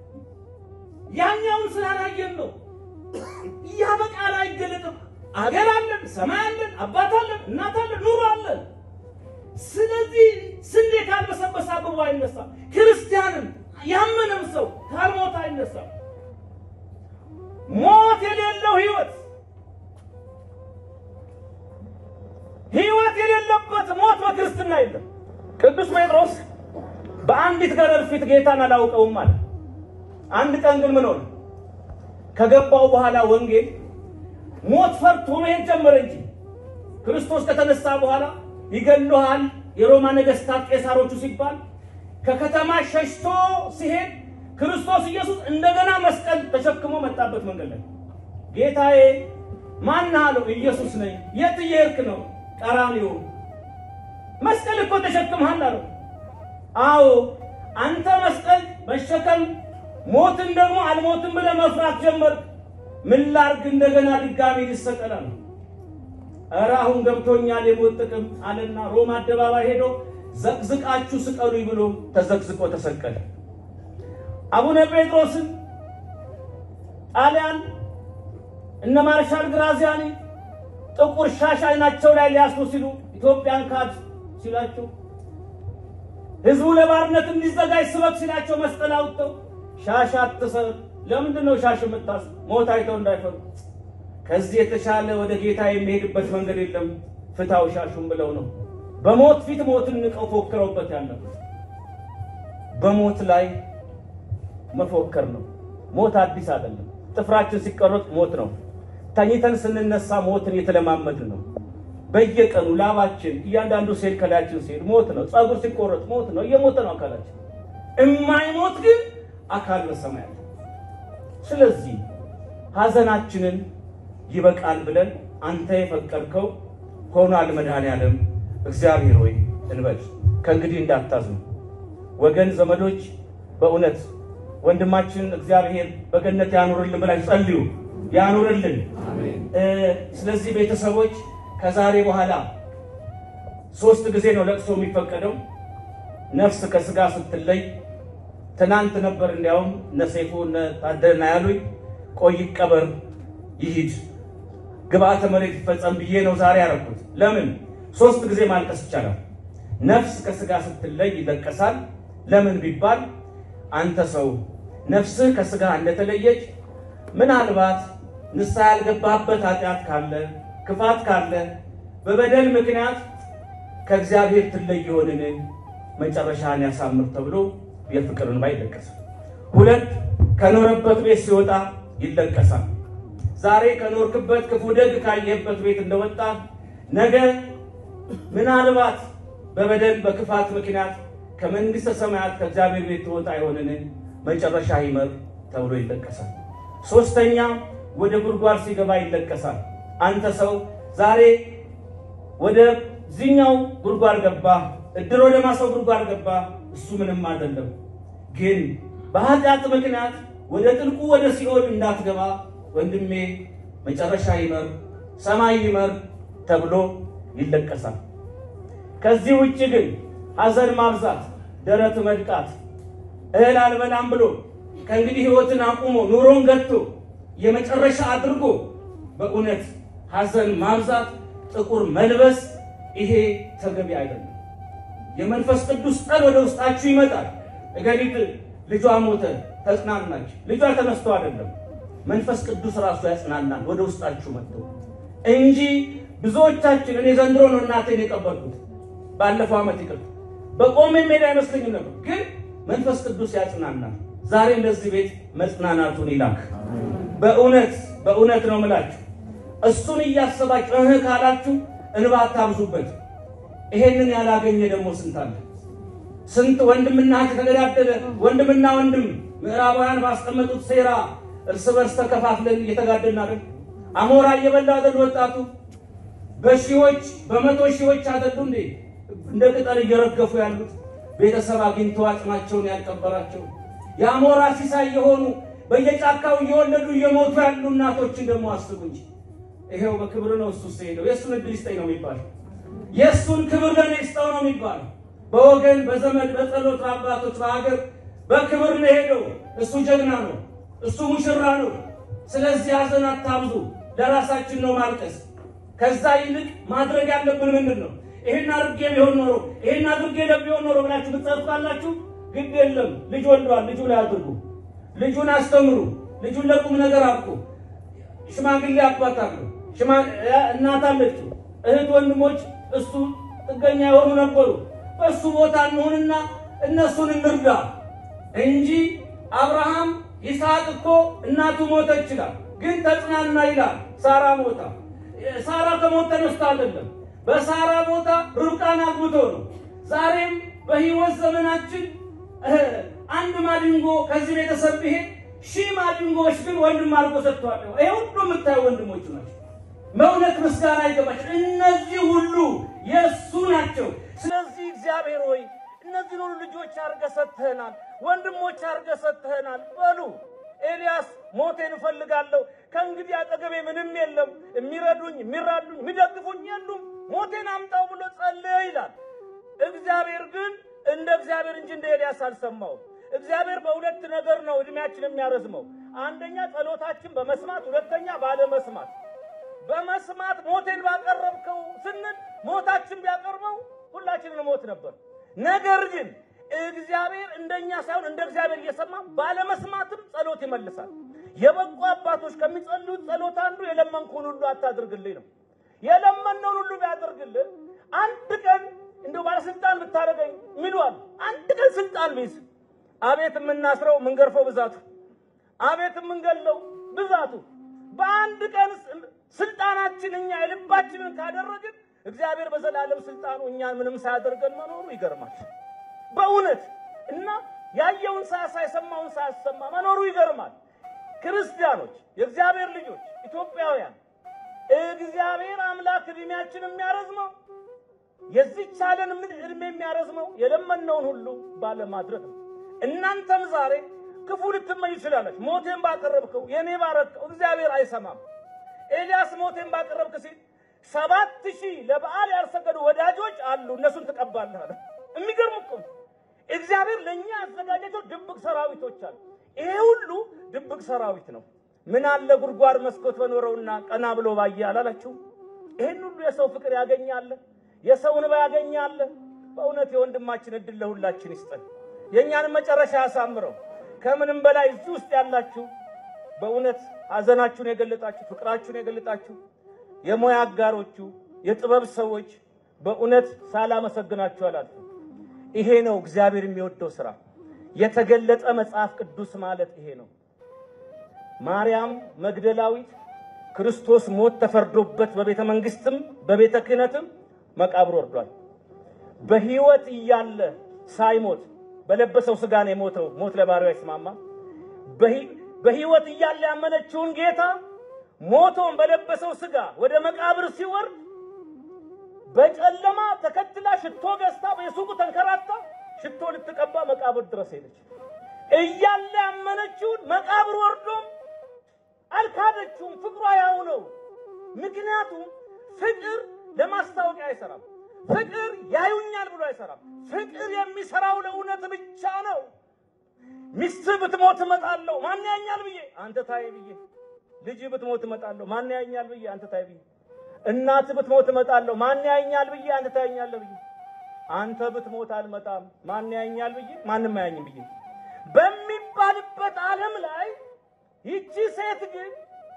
ያኛውን ስላላየን ነው። ያ በቃል አይገለጥም። አገር አለን፣ ሰማይ አለን፣ አባት አለን፣ እናት አለን፣ ኑሮ አለን። ስለዚህ ስንዴ ካልበሰበሰ አብቦ አይነሳም። ክርስቲያንም ያመነም ሰው ካልሞት አይነሳም። ሞት የሌለው ህይወት ህይወት የሌለበት ሞት በክርስትና የለም። ቅዱስ ጴጥሮስ በአንዲት ገረድ ፊት ጌታን አላውቀውም አለ። አንድ ቀን ግን ምን ሆነ? ከገባው በኋላ ወንጌል ሞት ፈርቶ መሄድ ጀመረ እንጂ ክርስቶስ ከተነሳ በኋላ ይገሉሃል፣ የሮማ ነገስታት ቄሳሮቹ ሲባል ከከተማ ሸሽቶ ሲሄድ ክርስቶስ ኢየሱስ እንደገና መስቀል ተሸክሞ መጣበት መንገድ ላይ ጌታዬ ማን አለው? ኢየሱስ ነኝ። የት እየሄድክ ነው? ቀራንዮ። መስቀል እኮ ተሸክመሃል አለው። አዎ አንተ መስቀል መሸከም ሞትን ደግሞ አልሞትም ብለህ መፍራት ጀመርክ። ምን ላድርግ እንደገና ድጋሚ ልሰቀላ ነው? ኧረ አሁን ገብቶኛል የሞት ጥቅም አለና ሮማ አደባባይ ሄዶ ዘቅዝቃችሁ ስቀሉኝ ብሎ ተዘቅዝቆ ተሰቀለ። አቡነ ጴጥሮስን ጣሊያን እነ ማርሻል ግራዚያኒ ጥቁር ሻሽ አይናቸው ላይ ሊያስሩ ሲሉ ኢትዮጵያን ካድ ሲላቸው ህዝቡ ለባርነት እንዲዘጋጅ ስበክ ሲላቸው መስቀል አውጥተው ሻሽ አትሰር። ለምንድን ነው ሻሽ የምታስ ሞት አይተው እንዳይፈሩ። ከዚህ የተሻለ ወደ ጌታ የሚሄድበት መንገድ የለም ፍታው ሻሹን ብለው ነው በሞት ፊት ሞትን ንቀው ፎክረውበት ያለበት። በሞት ላይ መፎከር ነው። ሞት አዲስ አይደለም። ጥፍራችን ሲቆረጥ ሞት ነው። ተኝተን ስንነሳ ሞትን የተለማመድን ነው። በየቀኑ ላባችን፣ እያንዳንዱ ሴል ከላያችን ሲሄድ ሞት ነው። ፀጉር ሲቆረጥ ሞት ነው። እየሞተ ነው አካላችን። እማይሞት ግን አካል በሰማያት። ስለዚህ ሐዘናችንን ይበቃል ብለን አንተ የፈቀድከው ሆኗል መድኃኔዓለም እግዚአብሔር ሆይ እንበል። ከእንግዲህ እንዳታዝኑ ወገን ዘመዶች፣ በእውነት ወንድማችን እግዚአብሔር በገነት ያኑርልን ብላችሁ ጸልዩ። ያኑርልን። ስለዚህ ቤተሰቦች ከዛሬ በኋላ ሶስት ጊዜ ነው ለቅሶ የሚፈቀደው። ነፍስ ከስጋ ስትለይ ትናንት ነበር እንዲያውም እነ ሰይፉ እነ ታደና ያሉኝ ቆይ ይቀበር ይሂድ ግብአተ መሬት ይፈጸም ብዬ ነው ዛሬ ያደረኩት። ለምን ሶስት ጊዜ ማልቀስ ይቻላል። ነፍስ ከስጋ ስትለይ ይለቀሳል። ለምን ቢባል አንተ ሰው ነፍስህ ከስጋ እንደተለየች ምናልባት ንስሐ ያልገባህበት ኃጢአት ካለ ክፋት ካለ በበደል ምክንያት ከእግዚአብሔር ትለይ ይሆንን መጨረሻን ያሳምር ተብሎ የፍቅር እንባ ይለቀሳል። ሁለት ከኖረበት ቤት ሲወጣ ይለቀሳል። ዛሬ ከኖርክበት ክፉ ደግ ካየህበት ቤት እንደወጣ ነገ ምናልባት በበደል በክፋት ምክንያት ከመንግሥተ ሰማያት ከእግዚአብሔር ቤት ትወጣ ይሆንን መጨረሻ ይመር ተብሎ ይለቀሳል። ሶስተኛ ወደ ጉድጓድ ሲገባ ይለቀሳል። አንተ ሰው ዛሬ ወደ ዚኛው ጉድጓድ ገባ፣ እድር ወደ ማሰው ጉድጓድ ገባ። እሱ ምንም አይደለም፣ ግን በኃጢአት ምክንያት ወደ ጥልቁ ወደ ሲኦል እንዳትገባ ወንድሜ መጨረሻ ይመር፣ ሰማይ ይመር ተብሎ ይለቀሳል። ከዚህ ውጭ ግን ሐዘን ማብዛት፣ ደረት መድቃት፣ እህል አልበላም ብሎ ከእንግዲህ ሕይወትን አቁሞ ኑሮን ገጥቶ የመጨረሻ አድርጎ በእውነት ሐዘን ማብዛት፣ ጥቁር መልበስ ይሄ ተገቢ አይደለም። የመንፈስ ቅዱስ ጠል ወደ ውስጣችሁ ይመጣል። እገሊት ልጇ ሞተ ተጽናናች። ልጇ ተነስቶ አይደለም መንፈስ ቅዱስ ራሱ ያጽናናል ወደ ውስጣችሁ መጥቶ እንጂ ብዙዎቻችን እኔ ዘንድሮ ነው እናቴን የቀበልኩት ባለፈው ዓመት ይቅር በቆሜ ሜዳ አይመስለኝም ነበር፣ ግን መንፈስ ቅዱስ ያጽናናል። ዛሬ እንደዚህ ቤት መጽናናቱን ይላክ። በእውነት በእውነት ነው ምላችሁ እሱን እያሰባችሁ እህ ካላችሁ እንባ አታብዙበት። ይሄንን ያላገኘ ደግሞ ስንት አለ? ስንት ወንድምና እህት የተገዳደለ ወንድምና ወንድም ምዕራባውያን ባስቀመጡት ሴራ እርስ በርስ ተከፋፍለን እየተጋደልን አይደል? አሞራ እየበላ አይደል? ወጣቱ በሺዎች በመቶ ሺዎች አይደሉ እንዴ እንደ ቅጠል እየረገፉ ያሉት ቤተሰብ አግኝተው አጽማቸውን ያልቀበራቸው የአሞራ ሲሳይ የሆኑ በየጫካው እየወለዱ እየሞቱ ያሉ እናቶችን ደግሞ አስቡ እንጂ ይሄው በክብር ነው እሱ ሄደው የእሱን እድል ይስጠኝ ነው የሚባለው። የእሱን ክብር ለእኔ ይስጠው ነው የሚባለው። በወገን በዘመድ በጸሎት በአባቶች በሀገር በክብር ነው ሄደው። እሱ ጀግና ነው፣ እሱ ሙሽራ ነው። ስለዚህ ሐዘን አታብዙ። ለራሳችን ነው ማልቀስ። ከዛ ይልቅ ማድረግ ያለብን ምንድን ነው? ይሄን አድርጌ ቢሆን ኖሮ ይሄን አድርጌ ቢሆን ኖሮ ብላችሁ ብትጸፍቃላችሁ ግድ የለም። ልጅ ወልዷል፣ ልጁ ላይ አድርጉ። ልጁን አስተምሩ። ልጁን ለቁም ነገር አብቁ። ሽማግሌ አባት አሉ፣ እናት አለችው፣ እህት ወንድሞች እሱ ጥገኛ የሆኑ ነበሩ። በእሱ ቦታ እንሆንና እነሱን እንርዳ እንጂ አብርሃም ይስሐቅ እኮ እናቱ ሞተ ይችላል፣ ግን ተጽናና ይላል። ሳራ ሞታ ሳራ ከሞት ተነስታ አይደለም፣ በሳራ ቦታ ርብቃን አግብቶ ነው። ዛሬም በሕይወት ዘመናችን አንድ ማዲንጎ ከዚህ ቤተሰብ ብሄድ ሺህ ማዲንጎዎች ግን ወንድም አድርጎ ሰጥተዋል። ይሄ ሁሉ የምታዩ ወንድሞች ናቸው። መውደቅ ምስጋና ይገባቸው። እነዚህ ሁሉ የእሱ ናቸው። ስለዚህ እግዚአብሔር ሆይ እነዚህን ሁሉ ልጆች አድርገህ ሰጥተህናል፣ ወንድሞች አድርገህ ሰጥተህናል በሉ። ኤልያስ ሞቴን እፈልጋለሁ፣ ከእንግዲህ አጠገቤ ምንም የለም፣ የሚረዱኝ፣ የሚራዱኝ፣ የሚደግፉኝ የሉም፣ ሞቴን አምጣው ብሎ ጸለየ ይላል። እግዚአብሔር ግን እንደ እግዚአብሔር እንጂ እንደ ኤልያስ አልሰማውም። እግዚአብሔር በሁለት ነገር ነው እድሜያችን የሚያረዝመው። አንደኛ ጸሎታችን በመስማት ሁለተኛ ባለመስማት። በመስማት ሞቴን ባቀረብከው ስንል ሞታችን ቢያቀርበው ሁላችንን ሞት ነበር። ነገር ግን እግዚአብሔር እንደኛ ሳይሆን እንደ እግዚአብሔር እየሰማ ባለመስማትም ጸሎት ይመልሳል። የበቁ አባቶች ከሚጸልዩት ጸሎት አንዱ የለመንኩን ሁሉ አታድርግልኝ ነው። የለመነውን ሁሉ ቢያደርግልን አንድ ቀን እንደው ባለስልጣን ብታደርገኝ ሚሏል። አንድ ቀን ስልጣን ቢይዝ አቤት የምናስረው የምንገርፈው ብዛቱ፣ አቤት የምንገለው ብዛቱ። በአንድ ቀን ስልጣናችን እኛ የልባችንን ካደረግን እግዚአብሔር በዘላለም ስልጣኑ እኛን ምንም ሳያደርገን መኖሩ ይገርማል በእውነት እና ያየውን ሳያሳይ የሰማውን ሳያሰማ መኖሩ ይገርማል። ክርስቲያኖች፣ የእግዚአብሔር ልጆች፣ ኢትዮጵያውያን እግዚአብሔር አምላክ እድሜያችን የሚያረዝመው የዚች ዓለም እድሜ የሚያረዝመው የለመነውን ሁሉ ባለማድረግ ነው። እናንተም ዛሬ ክፉ ልትመኝ ይችላለች። ሞቴን ባቀረብከው የኔ ባረከው እግዚአብሔር አይሰማም። ኤልያስ ሞቴን ባቀረብክ ሲል ሰባት ሺህ ለበዓል ያልሰገዱ ወዳጆች አሉ፣ እነሱን ትቀባለህ አለ። የሚገርም እኮ ነው። እግዚአብሔር ለእኛ ያዘጋጃቸው ድብቅ ሰራዊቶች አሉ። ይሄ ሁሉ ድብቅ ሰራዊት ነው። ምን አለ ጉድጓድ መስኮት በኖረውና ቀና ብሎ ባየ አላላችሁ? ይሄን ሁሉ የሰው ፍቅር ያገኛለ፣ የሰው እንባ ያገኛለ። በእውነት የወንድማችን እድል ለሁላችን ይስጠን፣ የእኛንም መጨረሻ ያሳምረው። ከምንም በላይ እዚህ ውስጥ ያላችሁ በእውነት ሐዘናችሁን የገለጣችሁ ፍቅራችሁን የገለጣችሁ የሙያ አጋሮቹ የጥበብ ሰዎች በእውነት ሳላመሰግናችሁ አላልኩም። ይሄ ነው እግዚአብሔር የሚወደው ስራ። የተገለጠ መጽሐፍ ቅዱስ ማለት ይሄ ነው። ማርያም መግደላዊት ክርስቶስ ሞት ተፈርዶበት በቤተ መንግስትም በቤተ ክህነትም መቃብር ወርዷል። በሕይወት እያለ ሳይሞት በለበሰው ስጋ ነው የሞተው። ሞት ለባሪያው አይስማማ። በሕይወት እያለ ያመነችውን ጌታ ሞቶን በለበሰው ስጋ ወደ መቃብር ሲወርድ በጨለማ ተከትላ ሽቶ ገዝታ በየሱቁ ተንከራታ ሽቶ ልትቀባ መቃብር ድረስ ሄደች። እያለ ያመነችውን መቃብር ወርዶም አልካደችውም። ፍቅሯ ያው ነው። ምክንያቱም ፍቅር ለማስታወቂያ አይሰራም። ፍቅር ያዩኛል ብሎ አይሰራም። ፍቅር የሚሰራው ለእውነት ብቻ ነው። ሚስት ብትሞት እመጣለሁ ማን ያኛል ብዬ አንተ ታይ ብዬ ልጅ ብትሞት እመጣለሁ ማን ያኛል ብዬ አንተ ታይ ብዬ እናት ብትሞት እመጣለሁ ማን ያኛል ብዬ አንተ ታያኛለህ ብዬ አንተ ብትሞት አልመጣም ማን ያኛል ብዬ ማንም አያኝም ብዬ በሚባልበት ዓለም ላይ ይቺ ሴት ግን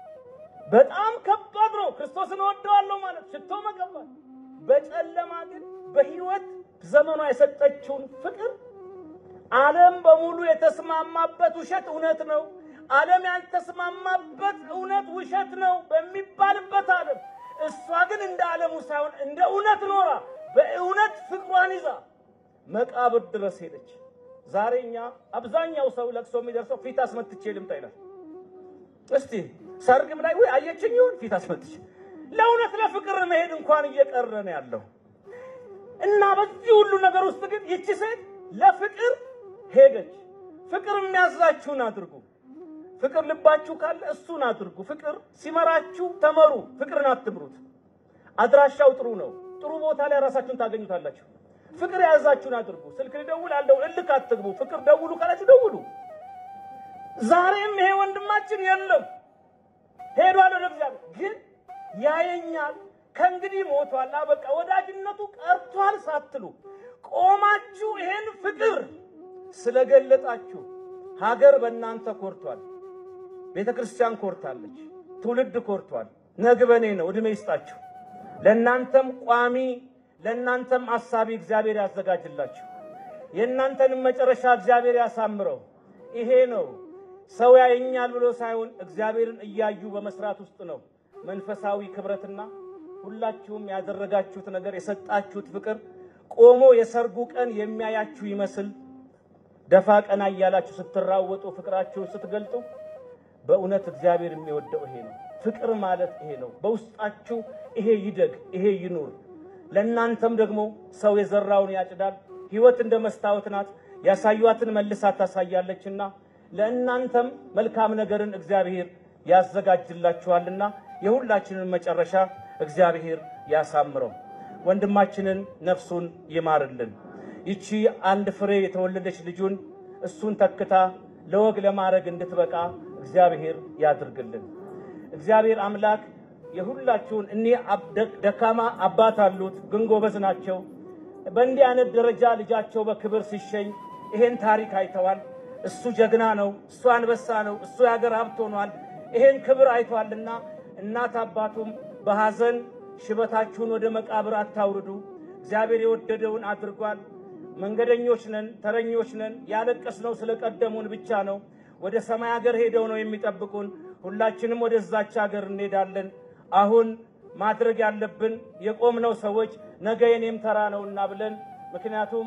በጣም ከባድ ነው። ክርስቶስን እወደዋለሁ ማለት ሽቶ መቀባት፣ በጨለማ ግን በሕይወት ዘመኗ የሰጠችውን ፍቅር ዓለም በሙሉ የተስማማበት ውሸት እውነት ነው፣ ዓለም ያልተስማማበት እውነት ውሸት ነው በሚባልበት ዓለም እሷ ግን እንደ ዓለሙ ሳይሆን እንደ እውነት ኖራ በእውነት ፍቅሯን ይዛ መቃብር ድረስ ሄደች። ዛሬ እኛ አብዛኛው ሰው ለቅሶ የሚደርሰው ፊት አስመትቼ ልምጣ ይላል። እስቲ ሰርግም ላይ ወይ አየችኝ ይሁን ፊት አስመትቼ ለእውነት ለፍቅር መሄድ እንኳን እየቀረ ነው ያለው እና በዚህ ሁሉ ነገር ውስጥ ግን ይቺ ሴት ለፍቅር ሄደች። ፍቅር የሚያዛችሁን አድርጉ። ፍቅር ልባችሁ ካለ እሱን አድርጉ። ፍቅር ሲመራችሁ ተመሩ። ፍቅርን አትምሩት። አድራሻው ጥሩ ነው። ጥሩ ቦታ ላይ ራሳችሁን ታገኙታላችሁ። ፍቅር የያዛችሁን አድርጉ። ስልክ ልደውል አለው እልክ አትግቡ። ፍቅር ደውሉ ካላችሁ ደውሉ። ዛሬም ይሄ ወንድማችን የለም ሄዷል ወደ እግዚአብሔር፣ ግን ያየኛል። ከእንግዲህ ሞቷል፣ በቃ ወዳጅነቱ ቀርቷል ሳትሉ ቆማችሁ ይሄን ፍቅር ስለገለጣችሁ ሀገር በእናንተ ኮርቷል። ቤተ ክርስቲያን ኮርታለች። ትውልድ ኮርቷል። ነግበኔ ነው። እድሜ ይስጣችሁ። ለእናንተም ቋሚ ለእናንተም አሳቢ እግዚአብሔር ያዘጋጅላችሁ። የእናንተንም መጨረሻ እግዚአብሔር ያሳምረው። ይሄ ነው ሰው ያየኛል ብሎ ሳይሆን እግዚአብሔርን እያዩ በመስራት ውስጥ ነው መንፈሳዊ ክብረትና ሁላችሁም ያደረጋችሁት ነገር የሰጣችሁት ፍቅር ቆሞ የሰርጉ ቀን የሚያያችሁ ይመስል ደፋ ቀና እያላችሁ ስትራወጡ ፍቅራችሁን ስትገልጡ በእውነት እግዚአብሔር የሚወደው ይሄ ነው። ፍቅር ማለት ይሄ ነው። በውስጣችሁ ይሄ ይደግ፣ ይሄ ይኑር። ለእናንተም ደግሞ ሰው የዘራውን ያጭዳል። ሕይወት እንደ መስታወት ናት፣ ያሳዩአትን መልሳ ታሳያለችና ለእናንተም መልካም ነገርን እግዚአብሔር ያዘጋጅላችኋልና የሁላችንን መጨረሻ እግዚአብሔር ያሳምረው። ወንድማችንን ነፍሱን ይማርልን። ይቺ አንድ ፍሬ የተወለደች ልጁን እሱን ተክታ ለወግ ለማድረግ እንድትበቃ እግዚአብሔር ያድርግልን። እግዚአብሔር አምላክ የሁላችሁን እኒህ ደካማ አባት አሉት፣ ግን ጎበዝ ናቸው። በእንዲህ አይነት ደረጃ ልጃቸው በክብር ሲሸኝ ይሄን ታሪክ አይተዋል። እሱ ጀግና ነው፣ እሱ አንበሳ ነው፣ እሱ የሀገር ሀብት ሆኗል። ይሄን ክብር አይቷልና እናት አባቱም በሐዘን ሽበታችሁን ወደ መቃብር አታውርዱ፣ እግዚአብሔር የወደደውን አድርጓል። መንገደኞች ነን፣ ተረኞች ነን። ያለቀስነው ስለቀደሙን ብቻ ነው። ወደ ሰማይ ሀገር ሄደው ነው የሚጠብቁን። ሁላችንም ወደዛች ሀገር እንሄዳለን። አሁን ማድረግ ያለብን የቆምነው ሰዎች ነገ የኔም ተራ ነውና ብለን ምክንያቱም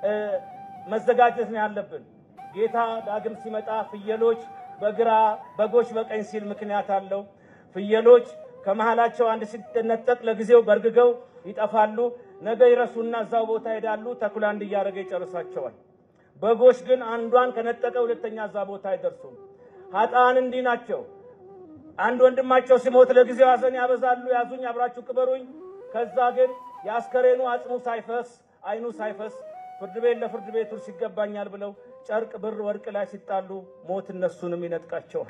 መዘጋጀት ነው ያለብን። ጌታ ዳግም ሲመጣ ፍየሎች በግራ በጎች በቀኝ ሲል ምክንያት አለው። ፍየሎች ከመሃላቸው አንድ ሲነጠቅ ለጊዜው በርግገው ይጠፋሉ። ነገ ይረሱና እዛው ቦታ ሄዳሉ። ተኩላ አንድ እያደረገ ይጨርሳቸዋል። በጎች ግን አንዷን ከነጠቀ ሁለተኛ እዛ ቦታ አይደርሱም። ኃጥአን እንዲህ ናቸው። አንድ ወንድማቸው ሲሞት ለጊዜው ሐዘን ያበዛሉ። ያዙኝ፣ አብራችሁ ቅበሩኝ። ከዛ ግን የአስከሬኑ አጽሙ ሳይፈስ አይኑ ሳይፈስ ፍርድ ቤት ለፍርድ ቤት ውርስ ይገባኛል ብለው ጨርቅ፣ ብር፣ ወርቅ ላይ ሲጣሉ ሞት እነሱንም ይነጥቃቸዋል።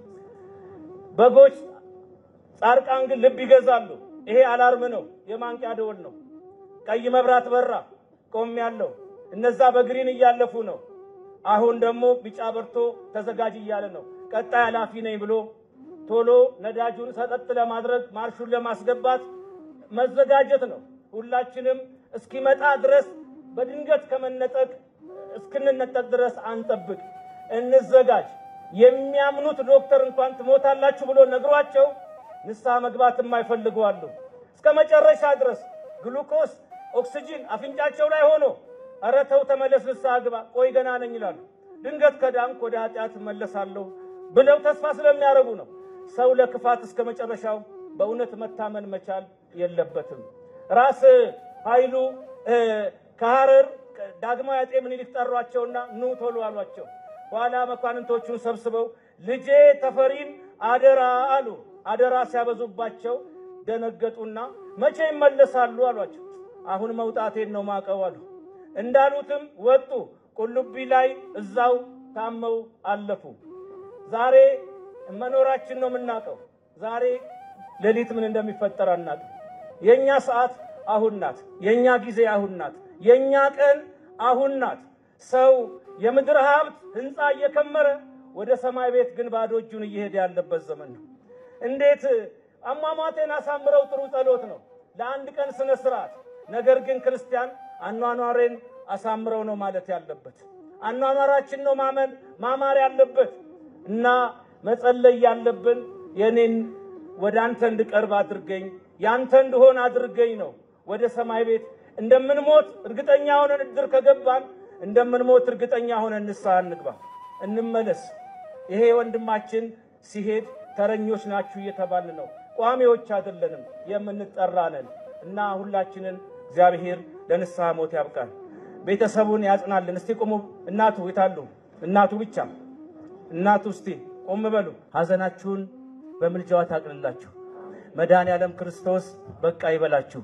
በጎች ጻድቃን ግን ልብ ይገዛሉ። ይሄ አላርም ነው፣ የማንቂያ ደወል ነው። ቀይ መብራት በራ፣ ቆም ያለው እነዛ በግሪን እያለፉ ነው። አሁን ደግሞ ቢጫ በርቶ ተዘጋጅ እያለ ነው። ቀጣይ ኃላፊ ነኝ ብሎ ቶሎ ነዳጁን ሰጠጥ ለማድረግ ማርሹን ለማስገባት መዘጋጀት ነው። ሁላችንም እስኪመጣ ድረስ በድንገት ከመነጠቅ እስክንነጠቅ ድረስ አንጠብቅ፣ እንዘጋጅ። የሚያምኑት ዶክተር እንኳን ትሞታላችሁ ብሎ ነግሯቸው ንስሐ መግባት የማይፈልጉ አሉ። እስከ መጨረሻ ድረስ ግሉኮስ፣ ኦክስጂን አፍንጫቸው ላይ ሆኖ ኧረ ተው ተመለስ፣ ንስሐ ግባ፣ ቆይ ገና ነኝ ይላሉ። ድንገት ከዳንክ ወደ ኃጢአት እመለሳለሁ ብለው ተስፋ ስለሚያደርጉ ነው። ሰው ለክፋት እስከ መጨረሻው በእውነት መታመን መቻል የለበትም። ራስ ኃይሉ ከሐረር ዳግማዊ አጤ ምኒልክ ጠሯቸውና ኑ ቶሎ አሏቸው። ኋላ መኳንንቶቹን ሰብስበው ልጄ ተፈሪን አደራ አሉ። አደራ ሲያበዙባቸው ደነገጡና መቼ ይመለሳሉ አሏቸው። አሁን መውጣቴን ነው ማቀው አሉ። እንዳሉትም ወጡ። ቁልቢ ላይ እዛው ታመው አለፉ። ዛሬ መኖራችን ነው የምናውቀው። ዛሬ ሌሊት ምን እንደሚፈጠር አናውቅም። የእኛ ሰዓት አሁን ናት። የእኛ ጊዜ አሁን ናት። የእኛ ቀን አሁን ናት። ሰው የምድር ሀብት ህንፃ እየከመረ ወደ ሰማይ ቤት ግን ባዶ እጁን እየሄደ ያለበት ዘመን ነው። እንዴት አሟሟቴን አሳምረው ጥሩ ጸሎት ነው ለአንድ ቀን ስነ ስርዓት። ነገር ግን ክርስቲያን አኗኗሬን አሳምረው ነው ማለት ያለበት። አኗኗራችን ነው ማመን ማማር ያለበት እና መጸለይ ያለብን የኔን ወደ አንተ እንድቀርብ አድርገኝ ያንተ እንድሆን አድርገኝ ነው። ወደ ሰማይ ቤት እንደምንሞት እርግጠኛ ሆነን እድር ከገባን እንደምንሞት እርግጠኛ ሆነን ንስሐ እንግባ፣ እንመለስ። ይሄ ወንድማችን ሲሄድ ተረኞች ናችሁ እየተባልን ነው። ቋሚዎች አይደለንም፣ የምንጠራ ነን እና ሁላችንን እግዚአብሔር ለንስሐ ሞት ያብቃል። ቤተሰቡን ያጽናልን። እስቲ ቁሙ። እናቱ የታሉ? እናቱ ብቻ እናቱ እስቲ ቆም በሉ። ሐዘናችሁን በምልጃዋ ታቅልላችሁ። መድኃኔ ዓለም ክርስቶስ በቃ ይበላችሁ።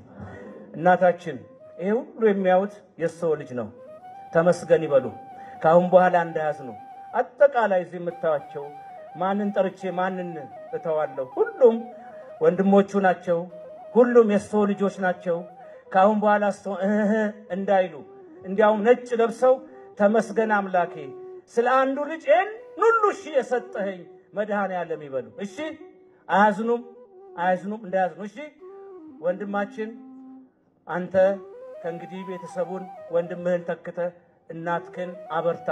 እናታችን ይሄ ሁሉ የሚያዩት የሰው ልጅ ነው። ተመስገን ይበሉ። ከአሁን በኋላ እንዳያዝኑ። አጠቃላይ እዚህ የምታዩቸው ማንን ጠርቼ ማንን እተዋለሁ? ሁሉም ወንድሞቹ ናቸው። ሁሉም የሰው ልጆች ናቸው። ከአሁን በኋላ ሰው እህ እንዳይሉ እንዲያውም ነጭ ለብሰው ተመስገን አምላኬ ስለ አንዱ ልጅ ይህን ሁሉ እሺ የሰጠኸኝ መድኃኔ ዓለም ይበሉ። እሺ አያዝኑም፣ አያዝኑም፣ እንዳያዝኑ። እሺ ወንድማችን አንተ ከእንግዲህ ቤተሰቡን ወንድምህን ተክተ እናትክን አበርታ፣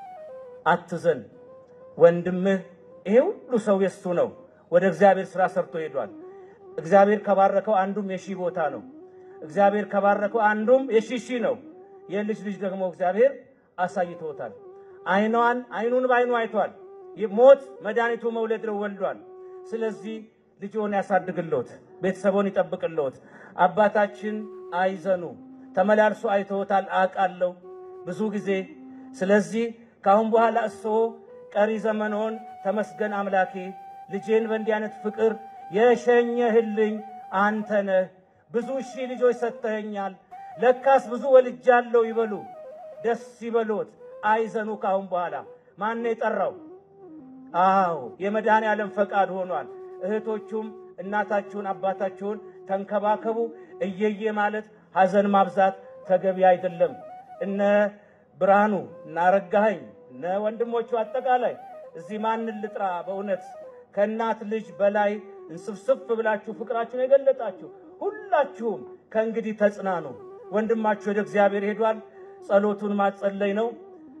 አትዘን። ወንድምህ ይሄ ሁሉ ሰው የሱ ነው። ወደ እግዚአብሔር ስራ ሰርቶ ሄዷል። እግዚአብሔር ከባረከው አንዱም የሺህ ቦታ ነው። እግዚአብሔር ከባረከው አንዱም የሺህ ሺህ ነው። የልጅ ልጅ ደግሞ እግዚአብሔር አሳይቶታል። አይኗን አይኑን በአይኑ አይቷል። ሞት መድኃኒቱ መውለድ ነው፣ ወልዷል። ስለዚህ ልጅዎን ያሳድግልዎት፣ ቤተሰቦን ይጠብቅልዎት። አባታችን አይዘኑ፣ ተመላልሶ አይተውታል አውቃለሁ ብዙ ጊዜ። ስለዚህ ከአሁን በኋላ እርስዎ ቀሪ ዘመንዎን ተመስገን አምላኬ ልጄን በእንዲህ አይነት ፍቅር የሸኘህልኝ አንተ ነህ። ብዙ ሺህ ልጆች ሰጥተኸኛል፣ ለካስ ብዙ ወልጃለሁ ይበሉ። ደስ ይበሎት፣ አይዘኑ። ከአሁን በኋላ ማን የጠራው? አዎ የመድኃኔ ዓለም ፈቃድ ሆኗል። እህቶቹም እናታችሁን አባታችሁን ተንከባከቡ። እየየ ማለት ሐዘን ማብዛት ተገቢ አይደለም። እነ ብርሃኑ እነ አረጋኸኝ እነ ወንድሞቹ አጠቃላይ እዚህ ማንን ልጥራ? በእውነት ከእናት ልጅ በላይ እንስፍስፍ ብላችሁ ፍቅራችሁን የገለጣችሁ ሁላችሁም ከእንግዲህ ተጽናኑ። ወንድማችሁ ወደ እግዚአብሔር ሄዷል። ጸሎቱን ማጸለይ ነው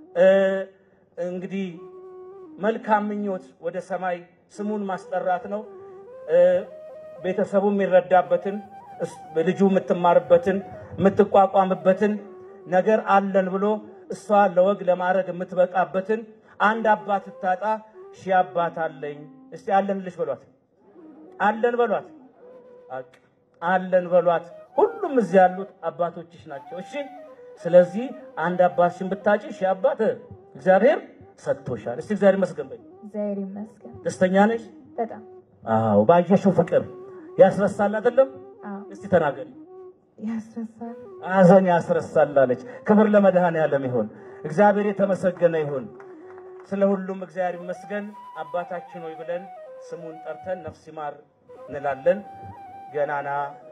እንግዲህ መልካም ምኞት ወደ ሰማይ ስሙን ማስጠራት ነው። ቤተሰቡ የሚረዳበትን ልጁ የምትማርበትን የምትቋቋምበትን ነገር አለን ብሎ እሷ ለወግ ለማድረግ የምትበቃበትን አንድ አባት እታጣ ሺህ አባት አለኝ። እስቲ አለን ልሽ በሏት፣ አለን በሏት፣ አለን በሏት። ሁሉም እዚህ ያሉት አባቶችሽ ናቸው። እሺ። ስለዚህ አንድ አባትሽን ብታጭ ሺህ አባት እግዚአብሔር ሰጥቶሻል። እስቲ እግዚአብሔር ይመስገን በይ። እግዚአብሔር ይመስገን። ደስተኛ ነሽ? በጣም አዎ። ባየሽው ፍቅር ያስረሳል አይደለም? አዎ፣ እስቲ ተናገሪ። ያስረሳል። ሐዘን ያስረሳል አለች። ክብር ለመድኃኔዓለም ይሁን። እግዚአብሔር የተመሰገነ ይሁን። ስለ ሁሉም እግዚአብሔር ይመስገን። አባታችን ሆይ ብለን ስሙን ጠርተን ነፍስ ይማር እንላለን። ገናና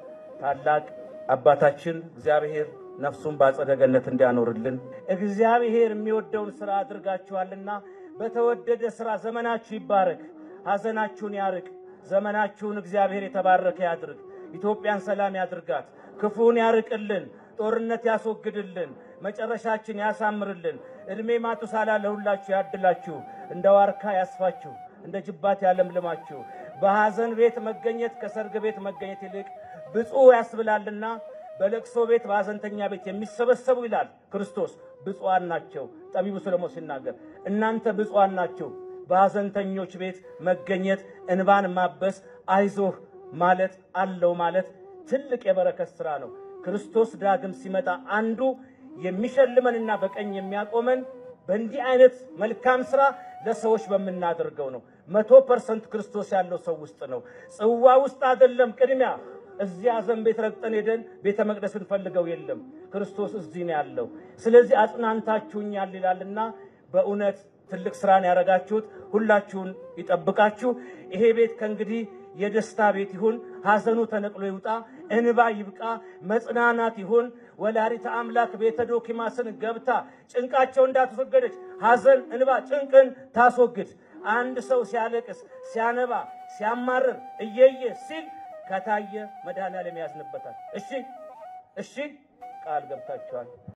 ታላቅ አባታችን እግዚአብሔር ነፍሱን በአጸደ ገነት እንዲያኖርልን እግዚአብሔር የሚወደውን ስራ አድርጋችኋልና በተወደደ ስራ ዘመናችሁ ይባረክ፣ ሐዘናችሁን ያርቅ። ዘመናችሁን እግዚአብሔር የተባረከ ያድርግ። ኢትዮጵያን ሰላም ያድርጋት፣ ክፉን ያርቅልን፣ ጦርነት ያስወግድልን፣ መጨረሻችን ያሳምርልን። ዕድሜ ማቱሳላ ለሁላችሁ ያድላችሁ፣ እንደ ዋርካ ያስፋችሁ፣ እንደ ጅባት ያለምልማችሁ። በሐዘን ቤት መገኘት ከሰርግ ቤት መገኘት ይልቅ ብፁዕ ያስብላልና በለቅሶ ቤት በሐዘንተኛ ቤት የሚሰበሰቡ ይላል ክርስቶስ ብፁዓን ናቸው። ጠቢቡ ሰሎሞን ሲናገር እናንተ ብፁዓን ናቸው። በሐዘንተኞች ቤት መገኘት፣ እንባን ማበስ፣ አይዞህ ማለት አለው ማለት ትልቅ የበረከት ሥራ ነው። ክርስቶስ ዳግም ሲመጣ አንዱ የሚሸልመንና በቀኝ የሚያቆመን በእንዲህ አይነት መልካም ሥራ ለሰዎች በምናደርገው ነው። መቶ ፐርሰንት ክርስቶስ ያለው ሰው ውስጥ ነው። ጽዋ ውስጥ አይደለም ቅድሚያ እዚህ ሐዘን ቤት ረግጠን ሄደን ቤተ መቅደስ እንፈልገው የለም። ክርስቶስ እዚህ ነው ያለው። ስለዚህ አጽናንታችሁኛል ይላልና በእውነት ትልቅ ስራን ያደረጋችሁት ሁላችሁን ይጠብቃችሁ። ይሄ ቤት ከእንግዲህ የደስታ ቤት ይሁን። ሐዘኑ ተነቅሎ ይውጣ፣ እንባ ይብቃ፣ መጽናናት ይሁን። ወላዲተ አምላክ ቤተ ዶኪማስን ገብታ ጭንቃቸው እንዳትወገደች ሐዘን፣ እንባ፣ ጭንቅን ታስወግድ። አንድ ሰው ሲያለቅስ፣ ሲያነባ፣ ሲያማርር እየየ ሲል ከታየ መድኃኔዓለም ያዝንበታል። እሺ እሺ፣ ቃል ገብታችኋል።